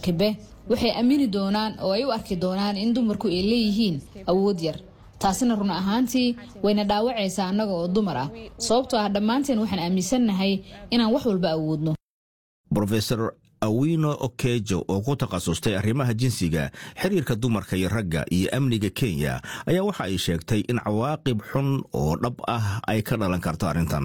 kibe waxay aamini doonaan oo ay u arki doonaan in dumarku ay leeyihiin awood yar taasina run ahaantii wayna dhaawacaysaa annaga oo dumar ah sababtoo ah dhammaanteen waxaan aaminsannahay inaan wax walba awoodno rofesor awino okejo oo ku takhasustay arrimaha jinsiga xiriirka dumarka iyo ragga iyo amniga kenya ayaa waxa ay sheegtay in cawaaqib xun oo dhab ah ay ka dhalan karto arrintan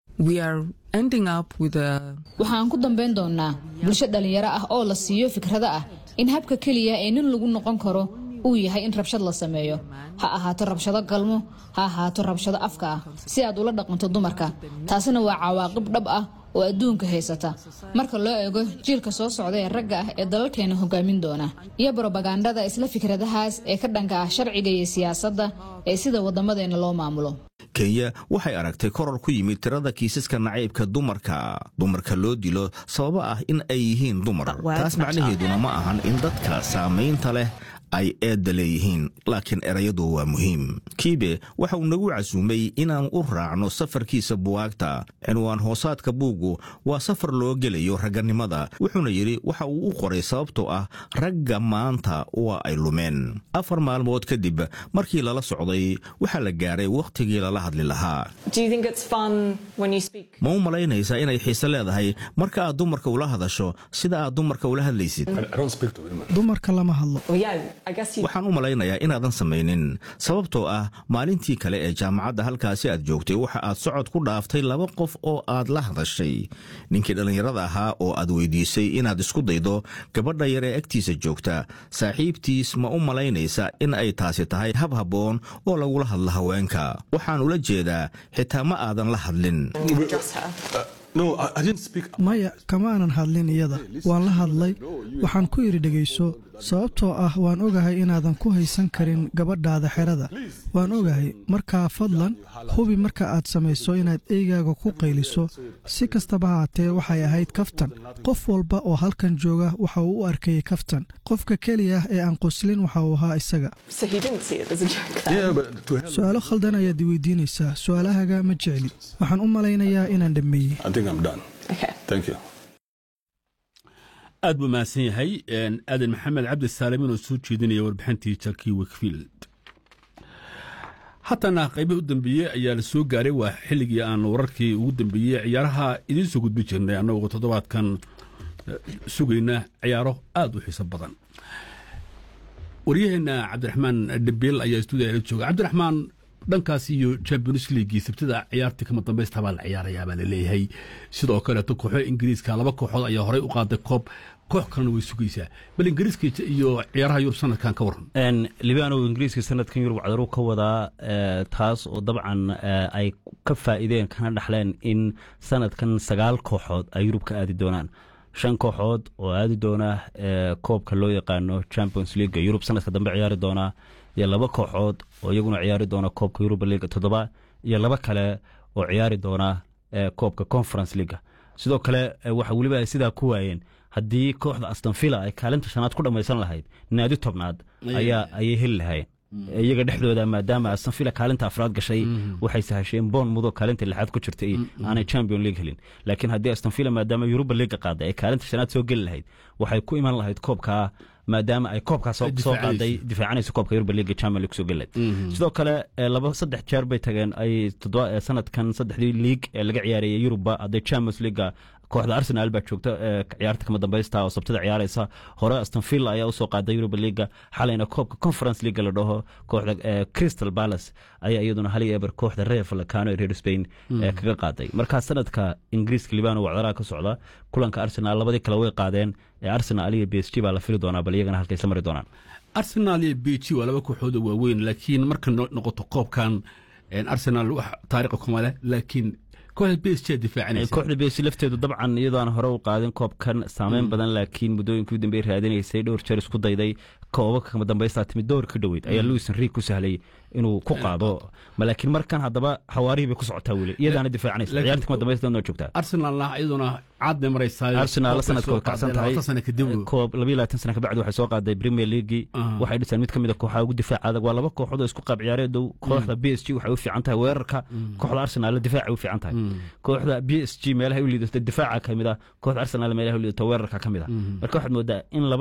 waxaan ku dambayn doonnaa bulsho dhallinyaro ah oo la siiyo fikrado ah in habka keliya ee nin lagu noqon karo uu yahay in rabshad la sameeyo ha ahaato rabshado galmo ha ahaato rabshado afka ah si aad ula dhaqanto dumarka taasina waa cawaaqib dhab ah oo adduunka haysata marka loo eego jiilka soo socda ee ragga ah ee dalalkeena hogaamin doona iyo brobagandada isla fikradahaas ee ka dhanka ah sharciga iyo siyaasadda ee sida wadamadeena loo maamulo kenya waxay aragtay koror ku yimid tirada kiisaska nacaybka dumarka dumarka loo dilo sababo ah in ay yihiin dumar taas macnaheeduna ma ahan in dadka saamaynta leh ay eedda leeyihiin laakiin erayadu waa muhiim kiibe waxa uu nagu casuumay inaan u raacno safarkiisa buwaagta cinwaan hoosaadka buuggu waa safar loo gelayo ragganimada wuxuuna yidhi waxa uu u qoray sababtoo ah ragga maanta waa ay lumeen afar maalmood kadib markii lala socday waxaa la gaaray wakhtigii lala hadli lahaa ma u malaynaysaa inay xiise leedahay marka aad dumarka ula hadasho sida aad dumarka ula hadlaysid dumarka lama hadlo waxaan u malaynayaa inaadan samaynin sababtoo ah maalintii kale ee jaamacadda halkaasi aad joogtay waxa aad socod ku dhaaftay laba qof oo aad la hadashay ninkii dhallinyarada ahaa oo aad weydiisay inaad isku daydo gabadha yar ee agtiisa joogta saaxiibtiis ma u malaynaysa in ay taasi tahay hab habboon oo lagula hadlo haweenka waxaan ula jeedaa xitaa ma aadan la hadlin maya kamaanan hadlin iyada waan la hadlay waxaan ku yidhi dhegayso sababtoo ah waan ogahay inaadan ku haysan karin gabadhaada xerada waan ogahay markaa fadlan hubi marka aad samayso inaad eygaaga ku qayliso si kastaba haatee waxay ahayd kaftan qof walba oo halkan jooga waxa uu u arkayay kaftan qofka keliya ee aan qoslin waxa uu ahaa isaga su-aalo khaldan ayaad i weydiinaysaa su-aalahaga ma jecli waxaan u malaynayaa inaan dhammeeyey aad buu mahadsan yahay aadan maxamed cabdi saalamin oo soo jeedinaya warbixintii jarkii wakfield haatana qaybihii u dambeeyey ayaa la soo gaaray waa xilligii aan wararkii ugu dambeeyey ciyaaraha idiin soo gudbi jirnay annagoo toddobaadkan sugayna ciyaaro aad u xiiso badan waryaheenna cabdiraxmaan dhabiil ayaa stuudiya la jooga cabdiraxmaan dhankaas iyo champions leaguii sabtida ciyaartii kama dambaysta baa la ciyaarayaa baa laleeyahay sidoo kaleeto kooxo ingiriiska laba kooxood ayaa horey u qaaday koob koox kalena way sugaysaa bal ingiriiska iyo ciyaaraha yurub sanadkan ka waran libaanow ingiriiska sanadkan yurub cadaru ka wadaa taas oo dabcan ay ka faa'iideen kana dhaxleen in sanadkan sagaal kooxood ay yurub ka aadi doonaan shan kooxood oo aadi doona koobka loo yaqaano champions league yurub sanadka dambe ciyaari doonaa iyo laba kooxood oo iyaguna ciyaari doona koobka yuruba liga toddoba iyo laba kale oo ciyaari doona koobka conference leaga sidoo kale waxa weliba ay sidaa ku waayeen haddii kooxda astonvilla ay kaalinta shanaad ku dhammaysan lahayd naadi tobnaad ayaa ayay heli lahayn iyaga dhexdooda maadaama astonvilla kaalinta afraad gashay waxay sahasheen boon mudo kaalinta lixaad ku jirtay aanay champion league helin laakiin haddii astonvilla maadaama yuruba liga qaaday ay kaalinta shanaad soo geli lahayd waxay ku iman lahayd koobkaa maadaama ay koobkaa soo qaaday difaacanaysa koobka yuruba liga champion league soo geli lahayd sidoo kale laba saddex jeer bay tageen ay sanadkan saddexdii league ee laga ciyaarayay yuruba hadday champions leaga kooxda arsenal baa joogta ciyaarta kama dambaysta oo sabtida ciyaaraysa hore astonvilla ayaa usoo qaaday yuruba liga xalayna koobka conference leaga la dhaho kooxda crystal palace ayaa iyaduna hal iyo eber kooxda reer falcano ee reer spain kaga qaaday markaa sanadka ingiriiska libano wacdaraha ka socda kulanka arsenal labadii kale way qaadeen ee arsenal iyo b s g baa la fili doonaa bal iyagana halkay isla mari doonaan arsenal iyo b g waa laba kooxood oo waaweyn laakiin marka noqoto koobkan arsenal wax taariikha kuma leh laakiin kooxda b s g difaacanaysa kooxda b s g lafteedu dabcan iyadoo aan hore u qaadin koobkan saameyn badan laakiin muddooyinkii u dambeey raadinaysay dhowr jeer isku dayday koobabka kama dambaysta timid door ka dhoweyd ayaa louis henrique ku sahlay inuu ku qaado laakiin markan haddaba xawaarihii bay ku socotaa weli iyadaana difaacanaysa ciyaarta kama dambaysta noo joogtaa arsenalna iyaduna caadna maraysaa arsenal sanadka way kacsan tahay koob labiyo labaatan sana kabacdi waxay soo qaaday premier leaguei waxay dhiseen mid ka mid a kooxaha ugu difaaca adag waa laba kooxood oo isku qaab ciyaareedow kooxda b s g waxay u fiican tahay weerarka kooxda arsenal difaaca u fiican tahay kooxda b s g meelaha u liidato difaaca ka mid ah kooxda arsenal meelaha u liidato weerarka ka mid ah marka waxaad moodaa in laba